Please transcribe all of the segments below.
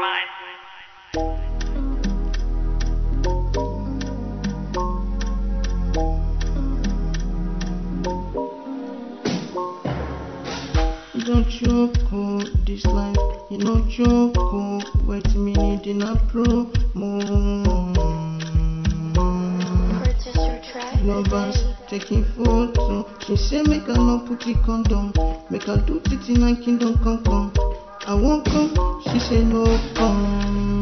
mind. You don't joke, oh, this life, you know joke, oh, wait me need in a promo. Purchase your track Lovers today. taking photo. She say make I no put it condom, make I do it in a kingdom come come. I won't come, she say no come.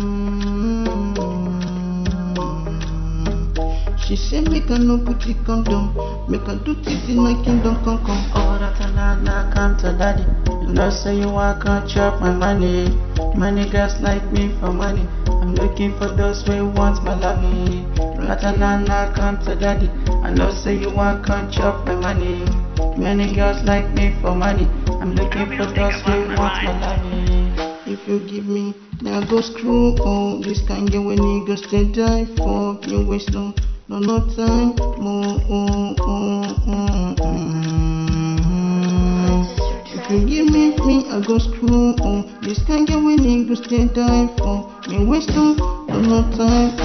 She say make I no put it condom, make I do it in a kingdom come come. Oh, that I come to daddy. You know say you want to chop my money. Many girls like me for money. I'm looking for those who want my lovey. Ratanana come to daddy. I know say you want to chop my money. Many girls like me for money. I'm looking for those who want my lovey. If you give me, now go screw all this kind of when niggas they die for you waste no, no, no time more. Oh, oh, oh, oh. If you give me, me, I go screw on this kind of when niggas they die for me waste no, no, no time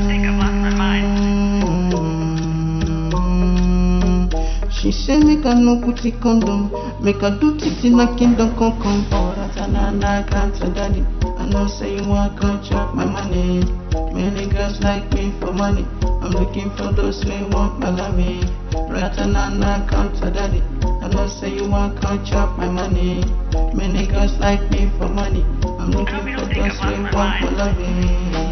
more. She say make I no put it condom, make I do it in a kingdom come come. Oh, that I come to daddy. I know say you want to chop my money. Many girls like me for money. I'm looking for those who want my lovey. Ratanana come to daddy. I know say you want to chop my money. Many girls like me for money. I'm looking for those who want my lovey.